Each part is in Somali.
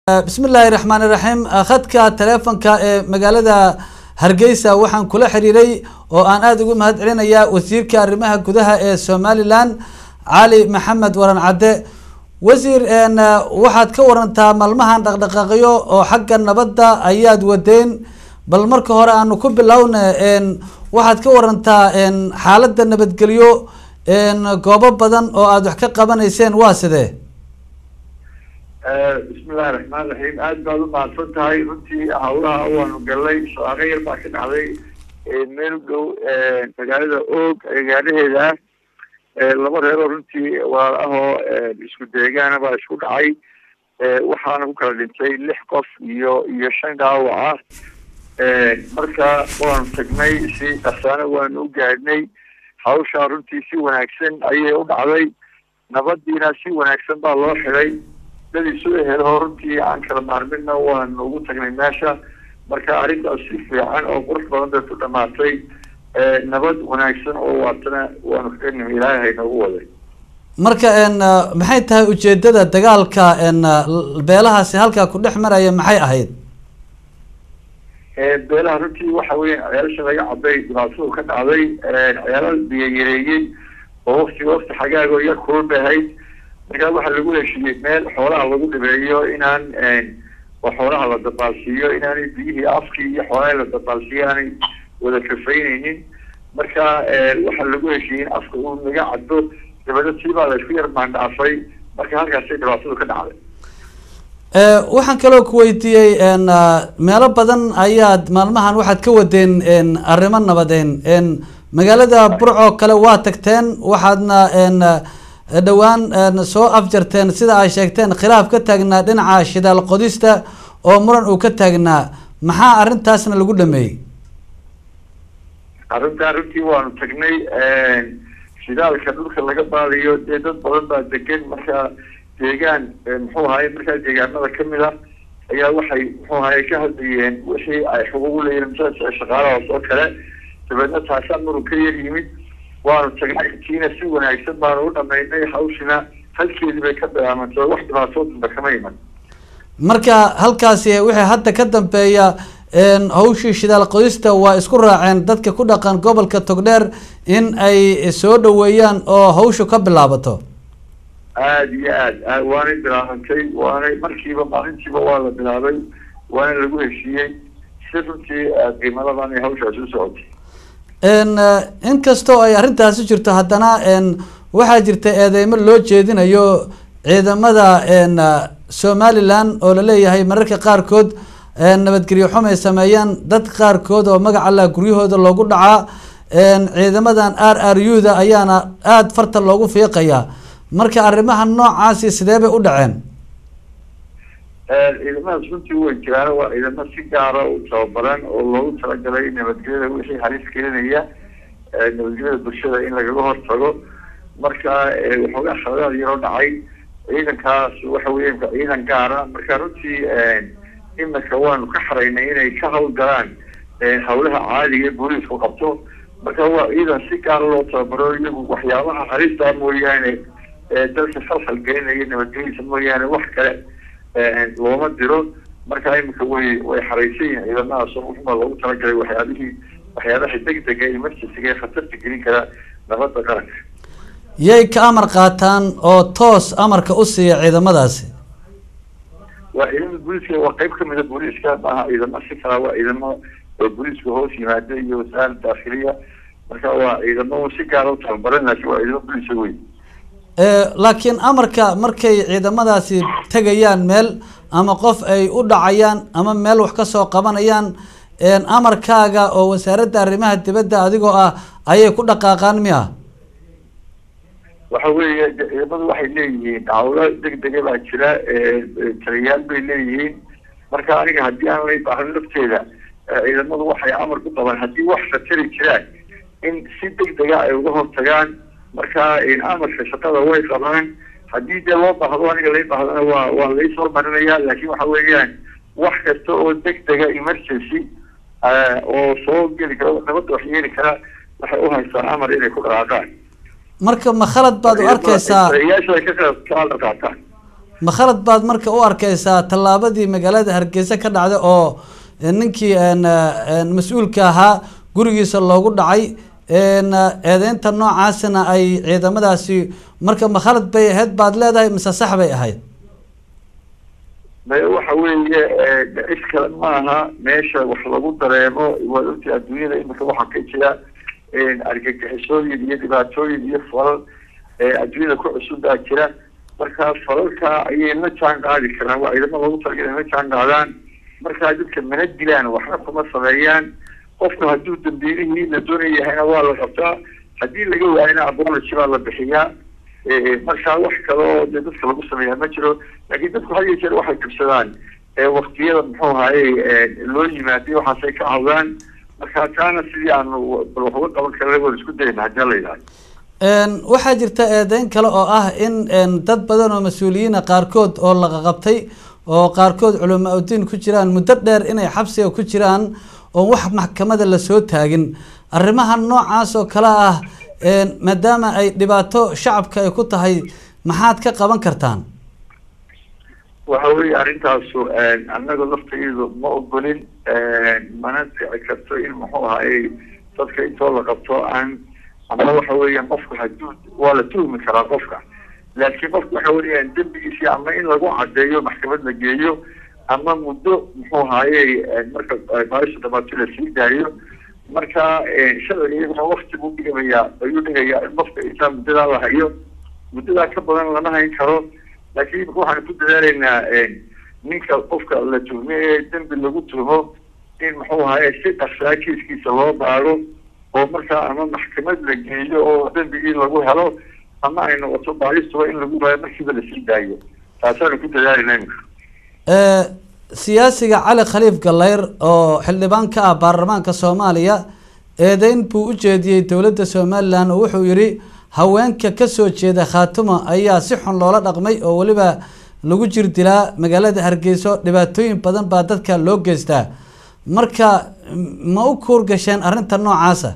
bismi illaahi raxmaani raxiim khadka teleefonka ee magaalada hargeysa waxaan kula xiriiray oo aan aada ugu mahad celinayaa wasiirka arrimaha gudaha ee somalilan cali maxamed waran cadde wasiir waxaad ka warantaa maalmahan dhaqdhaqaaqyo oo xagga nabadda ayaad wadeen bal marka hore aanu ku bilowna waxaad ka warantaa xaaladda nabadgelyo goobo badan oo aada wax ka qabanayseen waa sidee bismillahi raxmaan raxiim aada baad u mahadsan tahay runtii hawlaha waanu galnay shaqaaqo yar baa ka dhacday meel dhow magaalada oog agaaraheeda ah laba reeroo runtii walaal ahoo isku deegaana baa isku dhacay waxaana ku kala dhintay lix qof iyo iyo shan dhaawac ah marka waanu tagnay si dhaqsaana waanu u gaadhnay hawshaa runtii si wanaagsan ayay u dhacday nabadiina si wanaagsan baa loo xidhay dad isu ehelo runtii aan kala maarmina waanu ugu tagnay meesha marka arrintaas si fiican oo qurux badan bay ku dhamaatay nabad wanaagsan oo waatana waanu kaga nimi ilaahay haynoogu waday marka maxay tahay ujeedada dagaalka beelahaasi halkaa ku dhex maraya maxay ahayd beelaha runtii waxa weya ceelasha laga caday dhibaatadu ka dhacday ceelal biyo yareeyey oo waktiga wakti xagaago yar kulul bay ahayd markaa waxaa lagu heshiiyey meel xoolaha lagu dhibeeyo inaan oo xoolaha la dabaalsiiyo inaanay biyihii afkii iyo xoolaha la dabaalsiiyo aanay wada kafaynaynin marka waxaa lagu heshiiyey in afka uu naga caddo dabadna tiibaa la isku yar maandhaafay marka halkaasay dhibaatadu ka dhacday waxaan kaloo ku weydiiyey meelo badan ayaad maalmahan waxaad ka wadeen arrimo nabadeen magaalada burco kale waa tagteen waxaadna dhowaan soo afjarteen sida ay sheegteen khilaaf ka taagnaa dhinaca shidaal qodista oo muran uu ka taagnaa maxaa arrintaasna lagu dhameeyey arrintaa runtii waanu tagnay shidaalka dhulka laga baadayo dee dad badan baa degan marka deegaan muxuu ahaye markaa deegaanada kamid a ayaa waxay muxuu ahaye ka hadlayeen wixii ay xuquuq uleeyihin masaa shaqaalahaas oo kale dabeedna taasaa murug ka yar yimid waanu tagnay kiina si wanaagsan baanu u dhamaynay hawshina halkeedii bay ka bilaamantay wax dhibaatoo danba kama iman marka halkaasi wixii hadda ka dambeeya hawshii shidaal qodista waa isku raaceen dadka ku dhaqan gobolka togdheer in ay soo dhaweeyaan oo hawshu ka bilaabato aada iyo aad waanay bilaabantay waanay markiiba maalintiiba waa la bilaabay waana lagu heshiiyey si runtii qiimadadan ay hawshaasi u socotay inkastoo ay arrintaasi jirto haddana waxaa jirta eedeymo loo jeedinayo ciidamada somalilan oo laleeyahay mararka qaarkood nabadgelyo xum ay sameeyaan dad qaarkood oo magac allah guryahooda loogu dhacaa ciidamadan r r u da ayaana aada farta loogu fiiqayaa marka arrimaha noocaasi sidee bay u dhaceen ciidamadaas runtii way jiraan waa ciidamo si gaara u tababaran oo loogu talagalay nabadgelyada wixii halis keenaya nabadgelyada bulshada in lagaga hortago marka waxoogaa khaladaad yaroo dhacay ciidankaas waxa weya ciidan gaara marka runtii imika waanu ka xaraynay inay ka hawlgalaan hawlaha caadiga ee booliisku qabto marka waa ciidan si gaara loo tababaro iyagu waxyaabaha halista mooyaane dalka khalkhal gelinaya nabadgelyadiisa mooyaane wax kale looma diro marka imika way way xaraysan yihin ciidamadaas uxuma loogu talagalay waxyaabihii waxyaabaha degdega emergencyga ee khatarta gelin kara nabadda qaranka yay ka amar qaataan oo toos amarka u siiya ciidamadaasi waa ciidamada booliiska waa qeyb kamida booliiska maaha ciidamo si kala waa ciidamo booliiska hoos yimaada iyo wasaarada daakhiliya marka waa ciidamo si gaara u tababaran laakiin waa ciidamo booliisa weyn laakiin amarka markay ciidamadaasi tegayaan meel ama qof ay u dhacayaan ama meel wax kasoo qabanayaan amarkaaga oo wasaaradda arrimaha dibadda adigoo ah ayay ku dhaqaaqaan miya waxa weeye ciidamadu waxay leeyihiin hawlo degdega baa jira taliyayaal bay leeyihiin marka aniga haddii aan lay baahan lafteeda ciidamadu waxay amar ku qabaan haddii wax khatari jiraan in si degdega ay uga hortagaan marka amarka shaqada way qabaan haddii dee loo baahdo aniga lay baahdana waa waa laysoo marinaya laakiin waxa weeyaan wax kasta oo degdega emergency oo soo geli kara nabadda wax yeeli kara waxay u haystaan amar inay ku dhaqaaqaan marka ma khalad baad u arkeysaa taliyayaasha ay ka ka qaataan ma khalad baad marka u arkeysaa tallaabadii magaalada hargeysa ka dhacday oo ninkii mas-uulka ahaa gurigiisa loogu dhacay eedeynta noocaasina ay ciidamadaasi marka ma khalad bay ahayd baad leedahay mise sax bay ahayd maye waxa weeye dhicis kale maaha meesha wax lagu dareemo waad ogtay adduunyada imika waxaa ka jira argagixisooyin iyo dhibaatooyin iyo falal adduunyada ku cusub baa jira marka falalka ayay la jaan qaadi karaan waa ciidamo loogu talagalay in la jaan qaadaan markaa dadka mana dilaan waxna kuma sameeyaan qofku hadduu dambiilihii la doonaya yahayna waa la qabtaa haddii laga waayana apology baa la bixiyaa markaa wax kale oo dee dadka lagu sameeyaa ma jiro laakiin dadku had iyo jeer waxay kabsadaan waktiyada muxuu ahaye loo yimaadiy waxaasay ka hadlaan marka taana sidii aanu bal wax uga qaban karna waan isku dayna haddii la yidhahdo waxaa jirta eedeyn kale oo ah in dad badan oo mas-uuliyiina qaarkood oo laqaqabtay oo qaarkood culamaa udiin ku jiraan muddo dheer inay xabsiga ku jiraan oo wax maxkamada lasoo taagin arrimaha noocaas oo kale ah maadaama ay dhibaato shacabka ay ku tahay maxaad ka qaban kartaan waxa weeye arrintaasu annaga laftaydu ma ogolin mana dhici karto in muxuu ahaye dadka intoo la qabto aan ama waxa weeyaan qofku hadduu waa la tuhmi karaa qofka laakiin qofku waxa weeyaan dembigiisi ama in lagu cadeeyo maxkamad la geeyo ama muddo muxuu ahaye marka baasha dhamaato la sii daayo marka sharciga iyaguna wakti buu dhigamayaa ayuu dhigayaa in qofka intaa muddadaa la hayo muddadaa ka badan lama hayn karo laakiin imika waxaan ku dadaalaynaa ninka qofka la tuhme ee dembi lagu tuhmo in muxuu ahaye si dhaksaa kiiskiisa loo baaro oo markaa ama maxkamad la geeyo oo dembigii lagu helo ama ay noqoto baalistuba in lagu waayo markiiba lasii daayo taasaanu ku dadaalayna imika siyaasiga cali khaliif galeyr oo xildhibaan ka ah baarlamaanka soomaaliya eedeyn buu u jeediyey dowladda somalilan oo wuxuu yihi haweenka kasoo jeeda khaatuma ayaa si xun loola dhaqmay oo weliba lagu jir dilaa magaalada hargeyso dhibaatooyin badan baa dadka loo geystaa marka ma u kuur gasheen arrinta noocaasa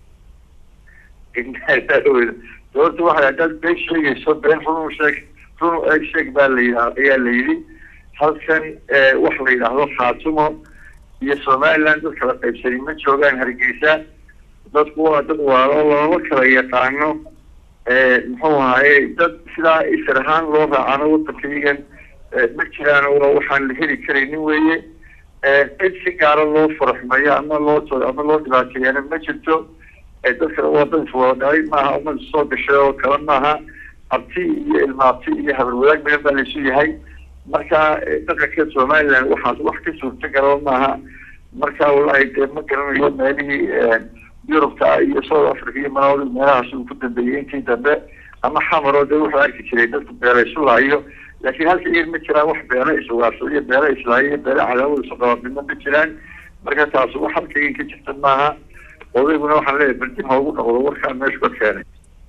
doorta waxay haddaad been sheegayso been run sheeg run eeg sheeg baa la yidha ayaa la yidhi halkan wax la yidhaahdo khaatumo iyo somaliland dad kala qaybsani ma joogaan hargeysa dadku waa dad waalo looma kala yaqaano muxuu ahaye dad sidaa isir ahaan loo raacano waddankaygan ma jiraan waa waxaan la heli karaynin weeye cid si gaara loo faraxmeeyo ama loo ama loo dhibaateeyana ma jirto dadka waa dad iswada dhalay maaha umad soo gashay oo kale maaha abti iyo ilmaabti iyo habar wadaag badan baa laysu yahay marka dhaqanka somaliland waxaas wax ka suurta gala maaha marka wallahi dee ma garanayo meelihii yurubta iyo south africa iyo malawi meelahaas uu ku dambeeyey intii dambe ama xamaro dee wuxuu arki jiray dadku beela isu laayo laakiin halka iyan ma jiraan wax beelo isugaarsado iyo beelo islaayo iyo beelo cadaawad isu qaba midna ma jiraan marka taas wax halkaygan ka jirta maaha odayguna waxaan leeyahay berdib ha ugu noqdo warkaan meeshu ka keenay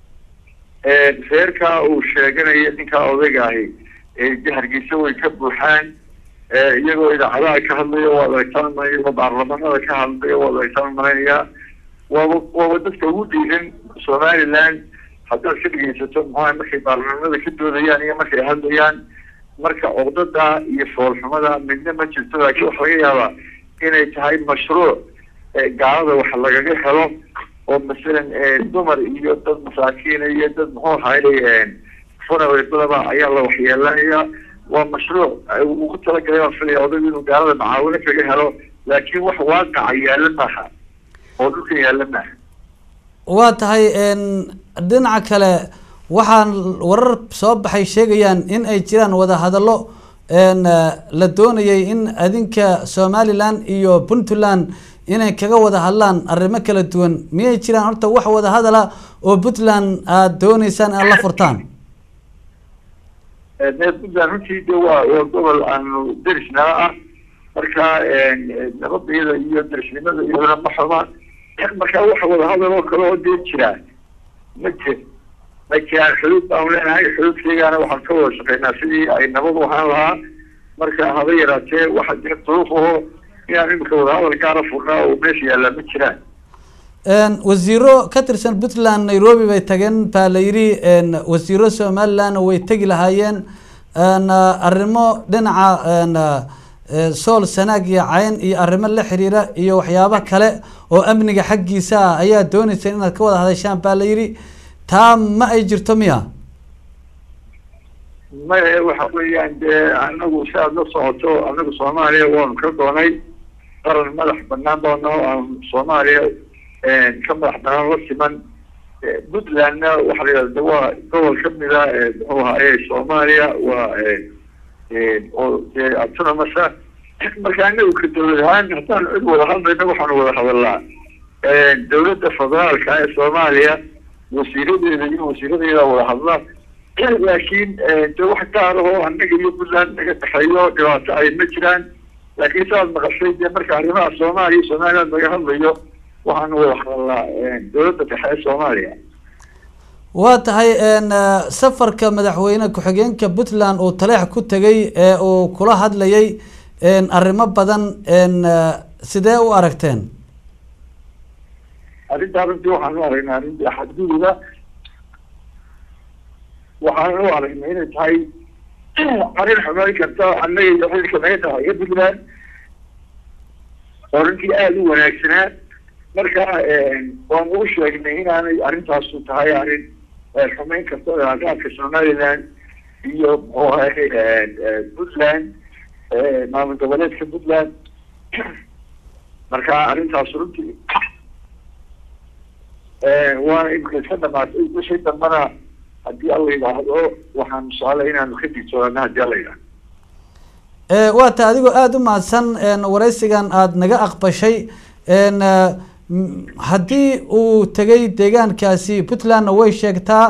reerkaa uu sheeganaya ninkaa odayga ahi de hargeysa way ka buuxaan iyagoo idaacadaha ka hadlaya waa laegtaan iyagoo baarlamanada ka hadlaya waa laegtaan malaynayaa waaba waaba dadka ugu dhiiran somaliland haddaad ka dhegeysato muxuha markay baarlamanada ka doodayaan iyo markay hadlayaan marka codada iyo foolxumada midna ma jirto laakiin waxa laga yaabaa inay tahay mashruuc gaalada wax lagaga helo oo masalan dumar iyo dad masaakiina iyo dad muxuu ahaye funaweedadaba ayaa la waxyeelanaya waa mashruuc ugu talagalay baan filaya odaygu inuu gaalada macaawino kaga helo laakiin wax waaqaca yaala maaha oo dhulka yaala maaha waa tahay dhinaca kale waxaan warar soo baxay sheegayaan in ay jiraan wadahadallo la doonayay in adinka somaliland iyo puntland inay kaga wada hadlaan arrimo kala duwan miyay jiraan horta wax wadahadala oo puntland aada dooneysaan aad la furtaan puntland runtii de waa waa gobol aanu derisnala ah marka nabadayada iyo derisnimada iyadana ma xuma marka waxa wadahadal oo kale oo dee jiraa ma jir ma jiraan xuduud baanu leenahay xuduudkeegaana waxaan ka wada shaqeynaa sidii ay nabad u ahaan lahaa marka haba yaraatee waxa jira duruuf aho inaan imika wadahadal gaara furnaa oo meesha yaallaa ma jiraan wasiiro ka tirsan puntland nairobi bay tageen baa la yidhi wasiiro somalilandna way tegi lahaayeen arrimo dhinaca sool sanaag iyo cayn iyo arrimo la xiriira iyo waxyaabo kale oo amniga xaggiisa ah ayaa dooneyseen inaad ka wada hadashaan baa la yidhi taa ma ay jirto miya maye waxa weeyaan dee anagu si aada la socoto anagu soomaaliya waanu ka doonay qaran madax banaan baano aan soomaaliya ka madax banaan la siman puntlandna waxa la yidhahda waa gobol kamida muxuu ahaaye soomaaliya waa oo dee autonomasa marka anagu ka dawlad ahaan haddaan cid wada hadlayna waxaanu wada hadalnaa dawladda federaalka ee soomaaliya wasiiradeeda iyo wasiiradeeda wada hadla laakiin de wax gaar ahoo anaga iyo puntland naga dhexeeyo dhibaato ay ma jiraan laakiin saaad maqashay dee marka arrimaha soomaaliya iyo somaliland laga hadlayo waxaanu wada hadalnaa dawladda dhexe ee soomaaliya waa tahay safarka madaxweyne ku-xigeenka puntland uu taleex ku tegay ee uu kula hadlayay arrimo badan sidee u aragteen arrintaa runtii waxaan u aragnaa arrintii xadgududa waxaan u aragnay inay tahay arrin xumeyn karta annaga iyo xilka naga dhexeeya puntland oo runtii aada u wanaagsanaa marka waan ugu sheegnay inaanay arrintaasu tahay arrin xumeyn karta raagaadka somaliland iyo muxuu ahay puntland maamul goboleedka puntland marka arrintaas runtii waana imika iska dhamaatay wixii dambana haddii alla yidhaahdo waxaan su-aalay inaanu ka digtoonana haddii alla yidhahdo waa ta adigoo aada u mahadsan waraysigan aada naga aqbashay haddii uu tegay deegaankaasi puntlandna way sheegtaa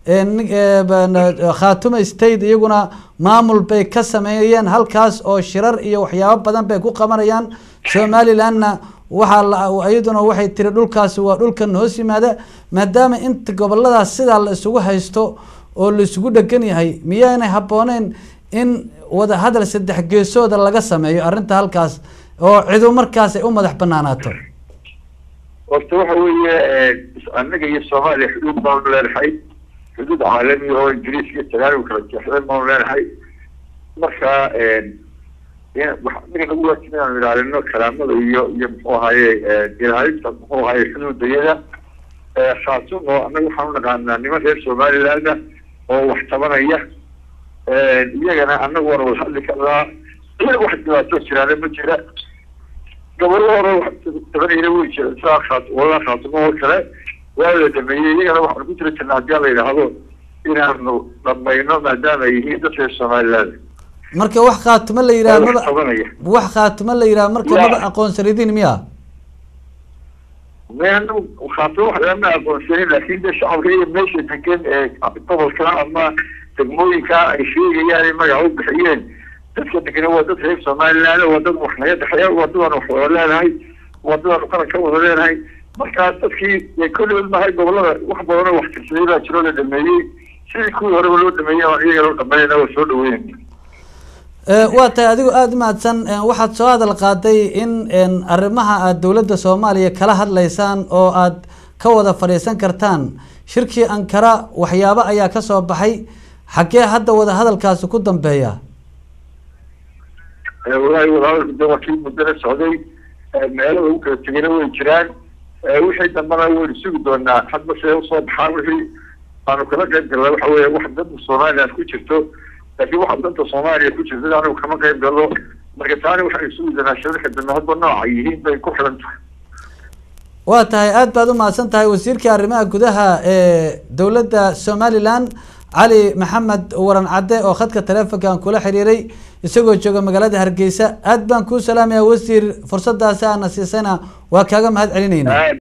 khatuma state iyaguna maamul bay ka sameeyeen halkaas oo shirar iyo waxyaabo badan bay ku qabanayaan somalilandna waxaa iyaduna waxay tiri dhulkaasi waa dhulkan hoos yimaada maadaama inta goboladaas sidaa la isugu haysto oo la isugu dhegan yahay miyaanay habbooneyn in wada hadal saddex geesooda laga sameeyo arrinta halkaas oo cidu markaas ay u madax banaanaato horta waxa weeye annaga iyo soomaaliya xuduud baanu leenahay xuduud caalami oo ingiriis iyo tagaaligu kala jeexdeen baanu leenahay marka anaga nagu waajib inaanu ilaalino kalaamada iyo iyo muxuu ahaye ilaalinta muxuu ahaye xuduudayada khaatumo annaga waxaan unaqaanaa niman reer somaliland oo wax tabanaya iyagana annagu waana wada hadli karnaa wax dhibaato jiraana ma jira gabalo hore wax tabanayna way jira saa khaat walaa khaatumo oo kale waa la dhameeyey iyagana waxaanu ku jira jirna haddii la yidhaahdo inaanu dhamayno maadaama ay yihiin dad reer somaliland marka wax khaatumo la yidhaha maba tabanaya wax khaatumo la yidhaha marka maba aqoonsanidin miya meanu khaatumo wax lama aqoonsanin laakin de shacabka iyo meesha degan ee gobolka ama degmooyinka ay sheegayaan ay magaca u bixiyeen dadka degana waa dad reer somaliland waa dad wax naga dhexeeya waa dadaan wax wada leenahay waa dadaan qaran ka wada leenahay marka dadkii kolligood mahay gobolada wax badanoo wax tirsaday baa jiroo la dhameeyey sidii kuwii horeba loo dhameeyey aan iyaga loo dhameynayna waa soo dhaweynayna waa tahay adigoo aada u mahadsan waxaad soo hadal qaaday in arrimaha aada dowladda soomaaliya kala hadlaysaan oo aada ka wada fadhiisan kartaan shirkii ankara waxyaabo ayaa kasoo baxay xaggee hadda wada hadalkaasi ku dambeeya walaahi wadahadalku de waa kii muddana socday meelo lagu kala tegayna way jiraan wixii dambana waynu sugi doonaa hadba see usoo baxaan wixii aanu kala qayb galna waxa weeye wax danta somaliland ku jirto laakiin waxa danta soomaaliya ku jirta anigu kama qayb galo marka taani waxaynu sugi doonaa shirarka dambe hadba nooca yihiin bay ku xiran tahay waa tahay aada baad u mahadsan tahay wasiirka arrimaha gudaha ee dowladda somaliland cali maxamed waran cadde oo khadka taleefonkan kula xiriiray isagoo jooga magaalada hargeysa aad baan kuu salaamaya wasiir fursadaasi aana siisayna waa kaaga mahad celinayna